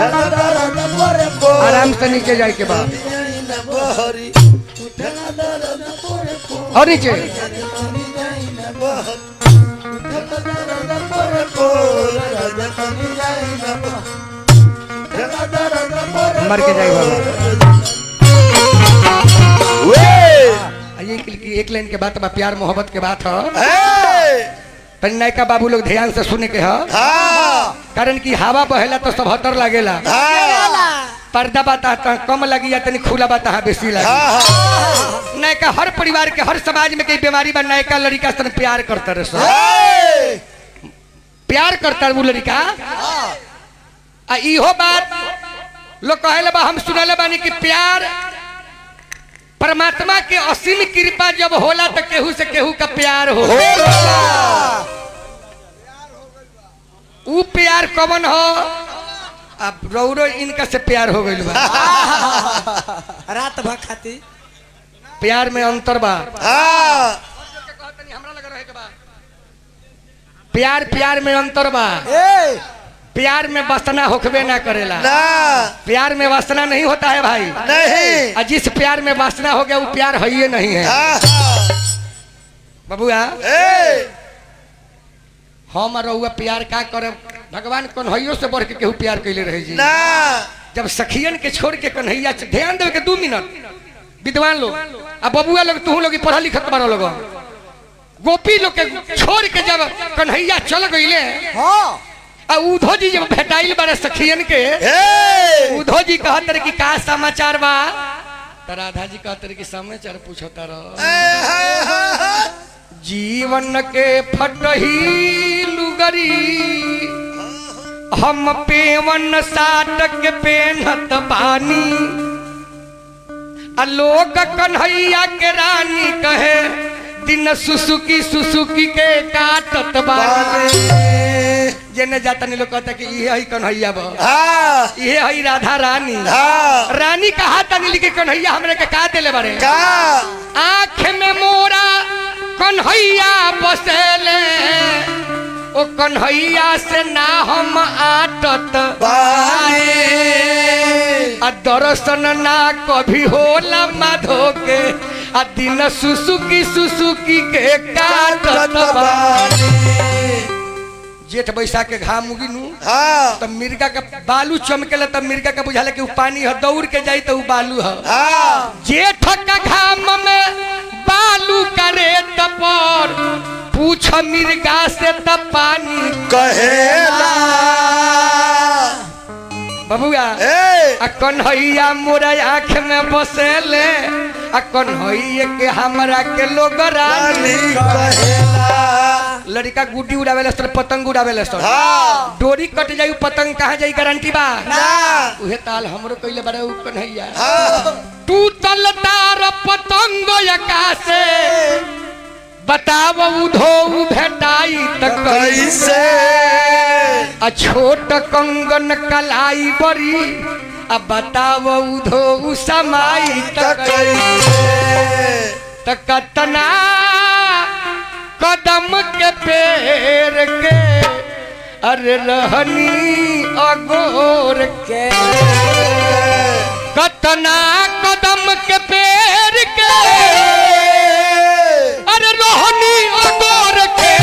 आराम से नीचे जाए के बाद और नीचे मर के जाए बाबा आ, ये एक- एक लाइन के बात बा प्यार मोहब्बत के बात ह तनी नायका बाबू लोग ध्यान से सुने के ह कारण कि हवा बहेला तो सब हतर लागेला पर्दा बाता त कम लगी या तनी खुला बाता बेसी लगी नायका हर परिवार के हर समाज में कई बीमारी बा नायका लड़का सन प्यार करता रहे सब प्यार करता वो लड़का आ इहो बात लोग कहेला बा हम सुनले बानी कि प्यार परमात्मा के असीम कृपा जब होला तो केहू से केहू का प्यार हो ऊ प्यार कवन हो अब रौरो इनका से प्यार हो गइल बा रात भर खाती प्यार में अंतर बा प्यार प्यार में अंतर बा ए प्यार में वासना होखबे ना करेला ना प्यार में वासना नहीं होता है भाई नहीं और जिस प्यार में वासना हो गया वो प्यार है ही नहीं है बबुआ ए हम और रउआ प्यार का करे भगवान कन्हैयो से बढ़ के केहू प्यार कैले रहे जी ना जब सखियन के छोड़ के कन्हैया च- ध्यान देवे के दू मिनट विद्वान लोग आ बबुआ लोग तू लोग पढ़ा लिखत बारो लोग गोपी लोग के छोड़ के जब कन्हैया चल गईले हाँ आ उधो जी जब भेटाइल बारे सखियन के ए उधो जी कहत रहे कि का समाचार बा तो राधा जी कहत रहे कि समाचार पूछता रह जीवन के फटही लुगरी हम पेवन साटक पेनत बानी आ लोग कन्हैया के रानी कहे दिन सुसुकी सुसुकी के काटत बानी जेने जाता नहीं लोग कहता कि ये है कन्हैया बा हाँ ये है राधा रानी हाँ रानी कहा तनी लिखे कन्हैया हमरे के का देले बारे का आँख में मोरा कन्हैया बसेले ओ कन्हैया से ना हम आटत बाए आ दर्शन ना कभी होला माधो के आ दिन सुसुकी सुसुकी के काटत बानी जेठ बैसाख के घाम उगी नु हाँ तब मिर्गा का बालू चमकेला तब मिर्गा का बुझाला कि उ पानी है दौड़ के जाई तो उ बालू है हाँ जेठ का घाम में बालू करे तपर पूछ मिर्गा से तब पानी कहेला बबुआ ए आ कन्हैया मोरा आँख में बसेले आ कन्हैया के हमरा के लोग रानी रानी कहेला लड़का गुड्डी उड़ावेला सर पतंग उड़ावेला सर हाँ डोरी कट जाई उ पतंग कहाँ जाई गारंटी बा ना उहे ताल हमरो कइले बारे उ कन्हैया हाँ टूटल तार पतंग आकाशे बताव उधो उ भेटाई त कैसे कैसे आ छोट कंगन कलाई बड़ी आ बताव उधो उ समाई त त कैसे कैसे त कतना कदम के पेड़ के अरे रहनी अगोर के कतना कदम के पेड़ के अरे रोहनी अगोर के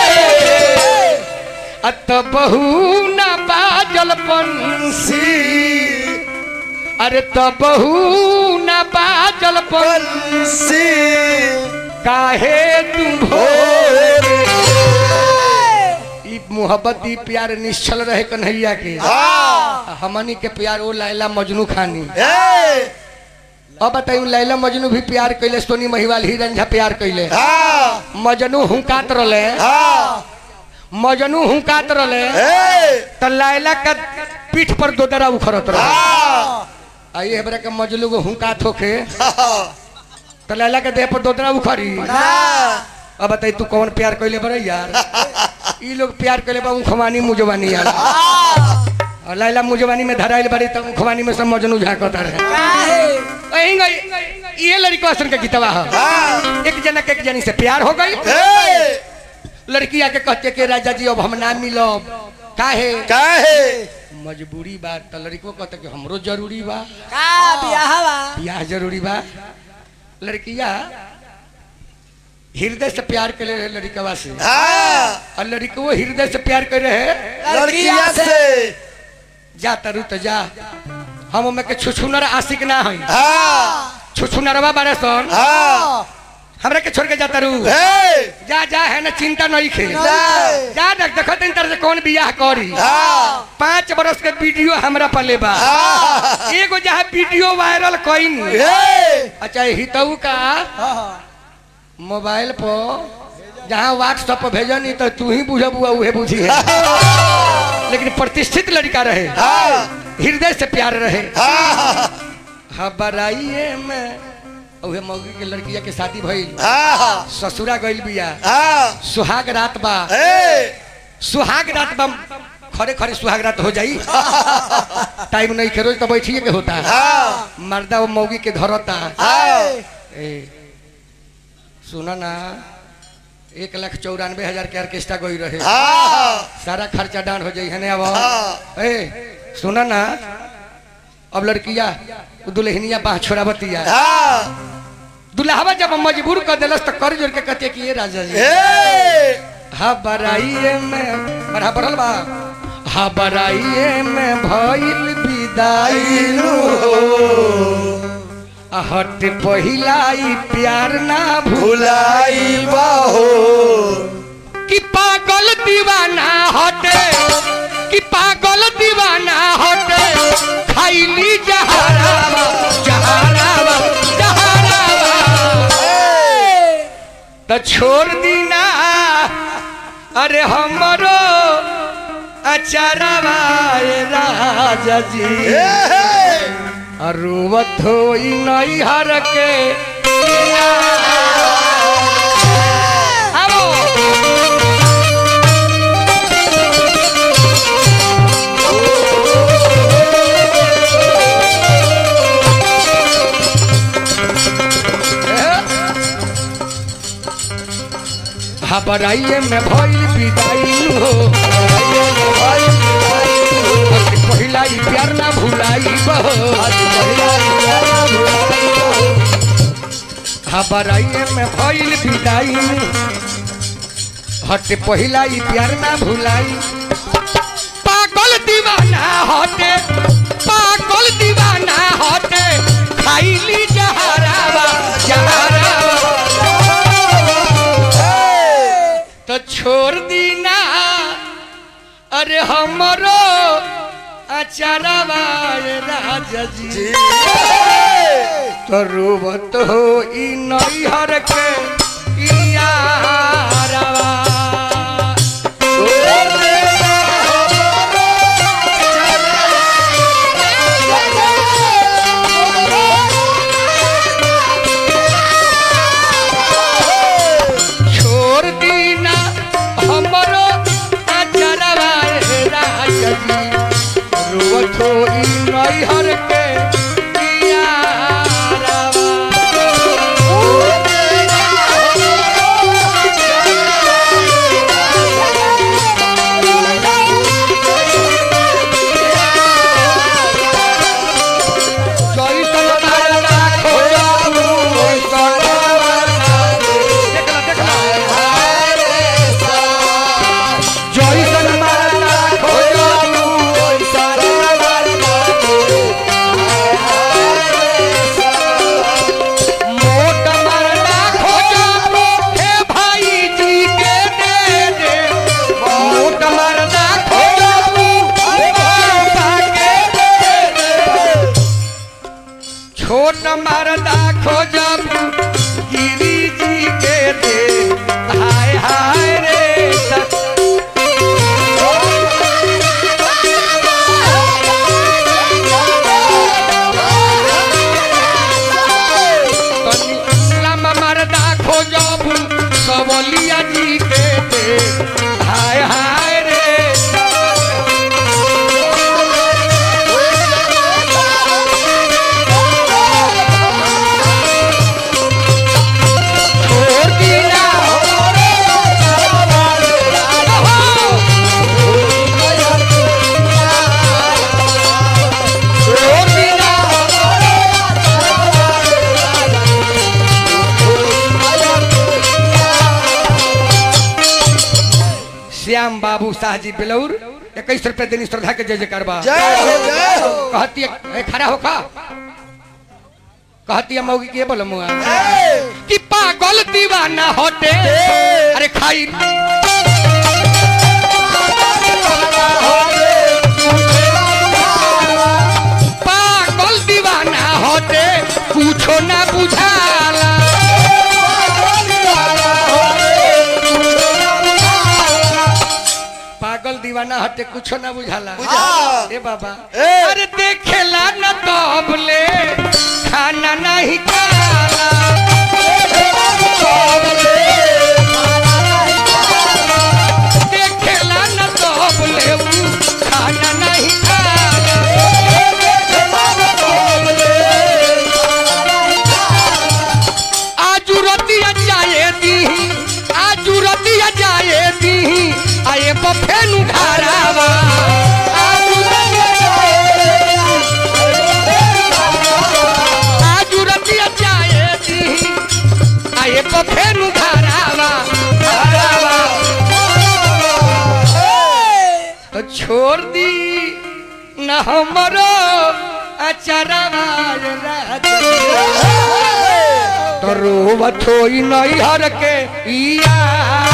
अत बहू न बाजल पंसी अरे त बहू न बाजल पंसी काहे तुम भोर ई मोहब्बत ई प्यार निश्चल रहे कन्हैया के हाँ हमनी के प्यार ओ लैला मजनू खानी ए अब बताइए लैला मजनू भी प्यार कैले सोनी महिवाल ही रंझा प्यार कैले हाँ मजनू हुकात रहे हाँ मजनू हुकात रहे ए त लैला का पीठ पर दोदरा उखड़त रहे हाँ आई हमरा के मजलू को हुकात होके हाँ त लैला के देह पर दोदरा उखड़ी हाँ अब बताई तू कौन प्यार कैले बड़े यार ई लोग प्यार कैले बा उखवानी मुजवानी यार और लैला मुजवानी में धराइल बड़ी तो उखवानी में सब मजनू झांकता रहे अहिंगा ये लड़की असन के गीतवा है हाँ एक जना के एक जनी से प्यार हो गई ए लड़की आके कहते कि राजा जी अब हम ना मिलो काहे काहे मजबूरी बा त लड़को कहता कि हमरो जरूरी बा का बियाह बा बियाह जरूरी बा लड़किया हृदय से प्यार करे रहे लड़कवा से हाँ और लड़को हृदय से प्यार कर रहे लड़किया से जा तरु तो जा हम ओमे के छुछुनर आशिक ना हई हाँ छुछुनरवा बारे सन हाँ हमरा के छोड़ के जा तरु हे जा जा है ना चिंता नहीं खे नहीं। जा देख देखो तीन तरह से कौन बियाह करी हाँ पाँच बरस के वीडियो हमरा पले बा हाँ एगो जहाँ वीडियो वायरल कईन हे अच्छा हितऊ का मोबाइल पर जहाँ व्हाट्सएप पर भेजनी तो तू ही बुझब हुआ उहे बुझी है लेकिन प्रतिष्ठित लड़का रहे हाँ हृदय से प्यार रहे हाँ हबराइए में उहे मौगी के लड़किया के शादी भइल हाँ ससुरा गइल बिया हाँ सुहाग रात बा हे सुहाग रात बा खरे खरे सुहाग रात हो जाई टाइम नहीं के रोज तो बैठिए के होता हाँ मर्दा वो मौगी के धरता हाँ ए सुना ना एक लाख चौरानवे हजार के ऑर्केस्ट्रा गई रहे हाँ सारा खर्चा डान हो जाई है ने अब हाँ। ए सुना ना अब लड़किया उ दुल्हनिया बाह छोड़ावतिया हाँ दुल्हावा जब मजबूर कर दिलस तो कर जोड़ के कहते कि ये राजा जी हे हा बराइए में बड़ा बढ़ल बा हा बराइए में भइल विदाई आ हट पहिलाई प्यार ना भूल भुलाई बाहो कि पागल दीवाना हटे कि पागल दीवाना हटे खाइली जहरावा जहरावा जहरावा तो छोड़ दीना अरे हमरो अचारवा ए राजा जी हे अरुवत होई नई हर के आओ हबराइए में भइल विदाई हो पहिला ई प्यार ना भुलाई बहो हबराइए में भइल विदाई हट पहिला ई प्यार ना भुलाई पागल दीवाना हटे पागल दीवाना हटे खाइली जहरावा जहरावा तो छोड़ दीना अरे हमरो अचारवा ए राजा जी तो रोबत हो ई नैहर के इयारवा छोड़ दीना हमरो अचारवा ए राजा जी रोबत हो ई नैहर के इयारवा जइसन मारना खोजबू ओइसन देखला देखला जइसन मारना खोजबू ओइसन मोट मारना खोजबू हे भाई जी के दे दे मोट मारना खोजबू हे बाबा के दे दे छोट मरदा खोजब गिरी जी के दे हाय हाय रे सत- तनी लम्बा मरदा खोजब सबलिया जी के दे हाय हाय रे शाह जी बेलौर इक्कीस रुपए देनी श्रद्धा के जय जयकार बा जय हो जय हो कहती है ए, खड़ा हो का कहती है मौगी के बोलो मुआ ए, कि पागल दीवाना होते अरे खाई पागल दीवाना होते कुछो ना बुझाला पागल दीवाना हटे कुछो ना बुझाला बुझाला। ए बाबा ए। अरे देखेला न तबले खाना नहीं खाला देखेला न तबले ऊ खाना नहीं खाला आजू रतिया जाए दी आजू रतिया जाए दी आए बफे नु घरावा आजू रतिया आजू रतिया जाए दी आए बफे नु घरावा घरावा तो छोड़ दी न हमरो अचरवा राजा तो रोवत होई नैहर के यार